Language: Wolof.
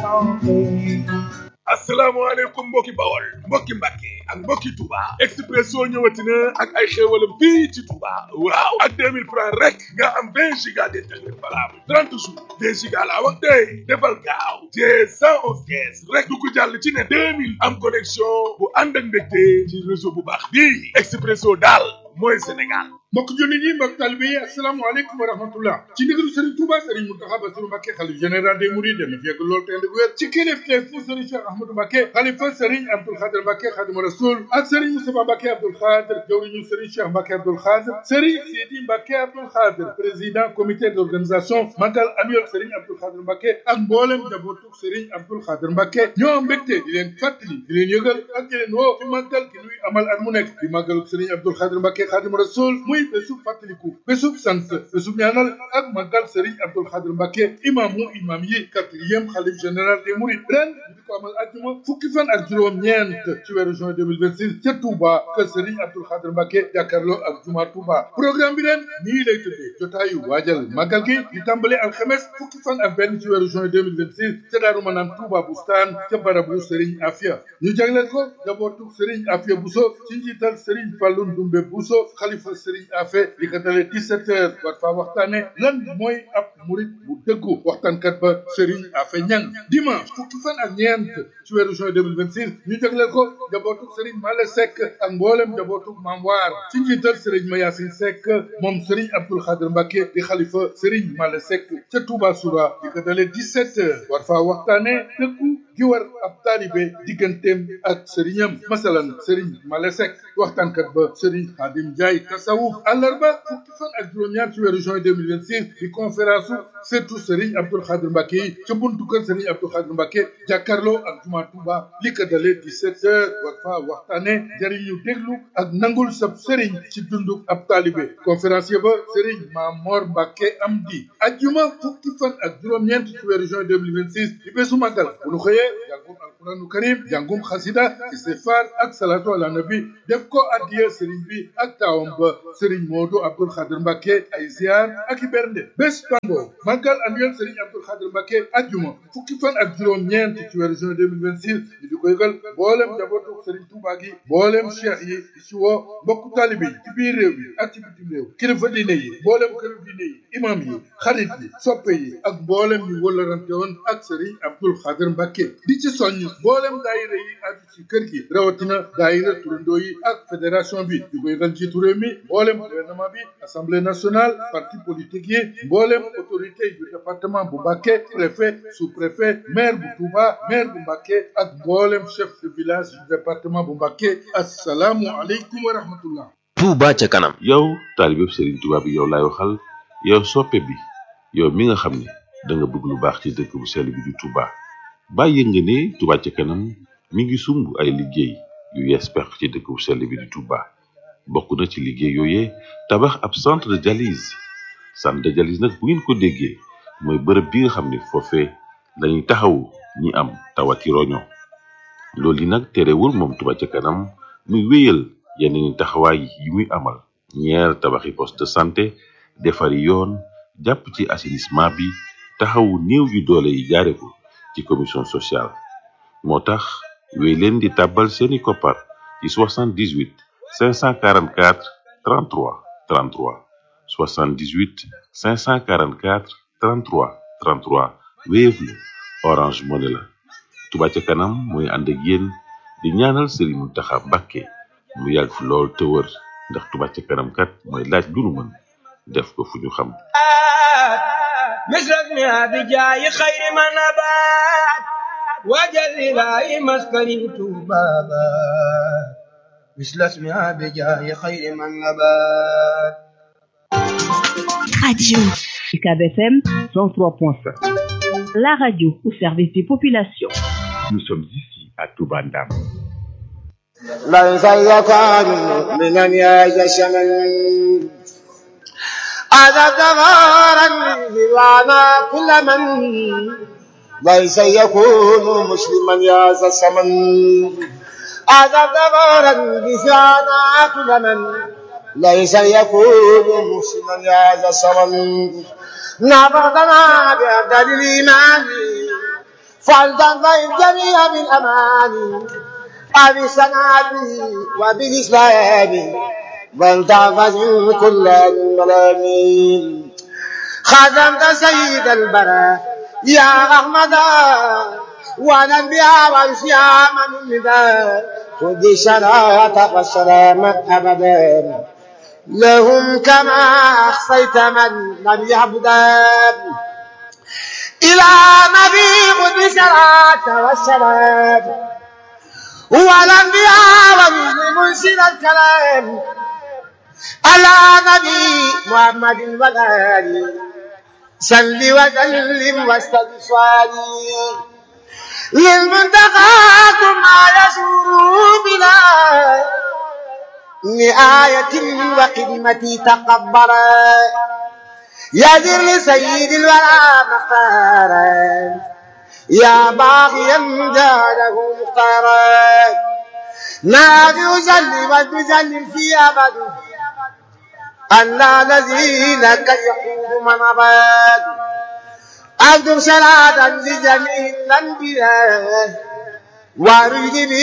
santé. asalaamaaleykum mbokki bawol mbokki mbàkke ak mbokki Touba Expresso ñëwati na ak ay xéewalam fii ci Touba waaw ak 2000 francs rek nga am 20 giga d'internet valable 30 jours 2 giga laa wax tey defal gaaw te 111 kees rek du ko jàll ci ne 2000 am connexion bu ànd ak mbégte ci réseau bu baax bii Expresso daal mooy Sénégal mbokk jullit yi mbokk talibe yi asalaamaaleykum wa rahmatullah ci ndigalu Serigne Touba Serigne Mountakha Bassirou Mbacké xalif général des Mourides dana fekk loolu te ànd ak wér ci kilifteef fu Serigne Cheikh Ahmadou Mbacké xalifa Serigne Abdoul Khadr Mbacké Khadimu Rasoul ak Serigne Moustapha Mbacké Abdoul Khadr jawriñu Serigne Cheikh Mbacké Abdoul Khadr Serigne Sidi Mbacké Abdoul Khadr président comité d'organisation magal annuel Serigne Abdoul Khadr Mbacké ak mboolem njabootu Serigne Abdoul Khadr Mbacké ñoo mbégte di leen fàttali di leen yëgal ak di leen woo ci màggal ki nuy amal at mu nekk di màggalu Serigne Abdoul Khadr Mbacké Khadimu Rasoul muy bésub fàttaliku bésub sant bésub ñaanal ak màggal Serigne Abdoul Khadr Mbacké imaamu imam yi quatrième xalif général des Mourides ren ñu di ko amal àjjuma fukki fan ak juróom-ñeent ci weeru juin 2026 ca Touba kër Serigne Abdoul Khadr Mbacké jàkkaarloo ak juma Touba programme bi ren nii lay tëddee jotaayu waajal màggal gi di tàmbale alxames fukki fan ak benn ci weeru juin 2026 ca Daaru Manaan Touba Bustaan ca barabu Serigne Afia ñu jagleel ko jabootu Serigne Afia Bousso ci njiital Serigne Fallou Ndoumbe Bousso xalifa Serigne Afia li ko dalee 17 heures war faa waxtaane lan mooy ab murit bu dëggu waxtaankat ba Serigne Afia Ñang dimanche fukki fan ak ñeent ci weeru juin 2026 ñu jagleel ko jabootu Serigne Male Seck ak mboolem jabootu Maam Waar ci njiital Serigne Mayasin Seck moom Serigne Abdoul Khadr Mbacké di xalifa Serigne Male Seck ca Touba Soura li ko dalee 17 heures war faa waxtaane dëggu gi war ab taalibe digganteem ak sëriñam masalan sëriñ Male Seck waxtaankat ba sëriñ Xaadim Njaay tasawuf àllarba fukki fan ak juróom-ñaar ci weeru juin 2026 di conférence su surtout sëriñ Abdoul Khadr Mbacké yi ca buntu kër sëriñ Abdoul Khadr Mbacké jàkkaarloo ak juma Touba li ko dalee 17 heures war faa waxtaane jëriñu déglu ak nangul sab sëriñ ci dunduk ab taalibe conférencier ba sëriñ Mamor Mbacké Amdi ajjuma fukki fan ak juróom-ñeent ci weeru juin 2026 di bésu màggal bu nu xëyee jàngum alquranu karim jàngum xasida istighfar ak salatu ala nabi def ko addiya sëriñ bi ak taawam ba sëriñ Modou Abdoul Khadr Mbacké ay ziar ak i bernde bés bango màggal annuel sëriñ Abdoul Khadr Mbacké ajjuma fukki fan ak juróom-ñeent ci weeru juin 2026 ñu di ko yëgal mboolem njabootu sëriñ Touba gi mboolem cheikh yi di ci woo mbokku taalibe yi ci biir réew yi ak ci bitim réew kilifa diine yi mboolem këru diine yi imam yi xarit yi soppe yi ak mboolem ñu wëllarante woon ak sëriñ Abdoul Khadr Mbacké di ci soññ mboolem daayira yi aju ci kër gi rawatina daayira turandoo yi ak fédération bi di ko yëgal njiitu réew mi mboolem gouvernement bi assemblée nationale parti politique yi mboolem autorité yu département bu Mbacké préfet sous-préfet maire bu Touba maire bu Mbacké ak mboolem chef de village du département bu Mbacké assalaamu aleykum wa rahmatullah Touba ca kanam yow taalibeb Serigne Touba bi yow laay waxal yow soppe bi yow mi nga xam ne da nga bëgg lu baax ci dëkk bu sell bi di Touba bàyyi nga ne Touba ca kanam mi ngi sumb ay liggéey yu yees peq ci dëkk bu sell bi di Touba bokk na ci liggéey yooyee tabax ab centre de dialyse centre de dialyse nag bu ngeen ko déggee mooy bërëb bi nga xam ne foofee lañuy taxawu ñi am tawati roño loolu yi nag terewul moom Touba ca kanam muy wéyal yeneen taxawaay yi muy amal ñeer tabaxi poste de santé defari yoon jàpp ci assainissement bi taxawu néew yu doole yi jaare ko ci commission sociale moo tax wéy leen di tàbbal seeni koppar ci 78 544 33 33 78 544 33 33 Wave la Orange Money la Touba ca kanam mooy ànd ak yéen di ñaanal Serigne Mountakha Mbacké mu yàgg fi lool te wër ndax Touba ca kanam kat mooy laaj lu nu mën def ko fu ñu xam مثلك بجاي خير ما نبات وجل لا مسكن بابا مثل اسمها بجاي خير من نبات Radio UCAB FM 103.5. La radio au service des populations. Nous sommes ici à Toubandam. ليس يكاد مؤمنا يجشمن هذا دغارا بمعنى كل من ليس يكون مسلما يا ذا السمن هذا دغارا بمعنى كل من ليس يكون مسلما يا ذا السمن نبضنا بأبدال الإيمان فلتنفع الجميع بالأمان أبي السنابي وبالإسلام ولتعفز كل الملامين خدمت سيد البراء يا أحمد والأنبياء والصيام النداء خذ الشراعة والسلام أبدا لهم كما أخفيت من لم يعبدا إلى نبي خذ الشراعة والسلام والأنبياء والمرسل الكلام على نبي محمد والآل صل وسلم واستغفري للمنتقى ما يسور بلا نآية وخدمتي تقبلا يدر لسيد الورى مختارا يا باغيا جاله مختارا نادي وسلم وتسلم في أبد أن الذي لك يقول من أبد أبدو صلاة لجميع الأنبياء وارجني